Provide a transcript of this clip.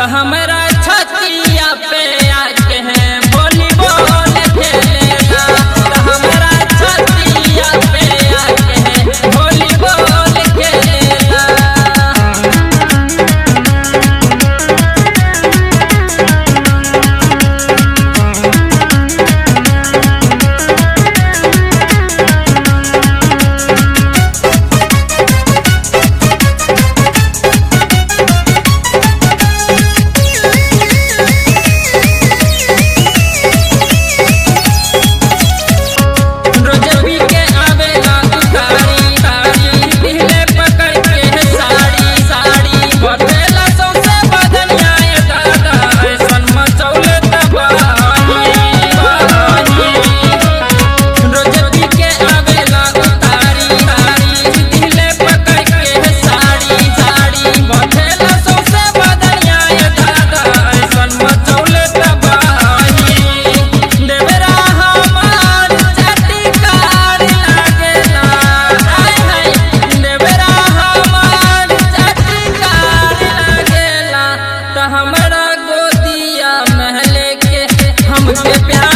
त हमरा छतिया पे आके है वॉलीबॉल खेलेला त हमरा छतिया पे आके है वॉलीबॉल खेलेला रोज पी के आवेला उतारी तारी दिले पकड़ के है साड़ी साड़ी बतेला सौसे बदनिया ए दादा ऐसन मचौले तबाही रोज पी के आवेला उतारी तारी दिले पकड़ के है साड़ी साड़ी बतेला सौसे बदनिया ए दादा ऐसन मचौले तबाही देवरा हमार चटकार लागेला हाय हाय देवरा हमार चटकार लागेला त हमरा गोदिया महले के हमके प्यार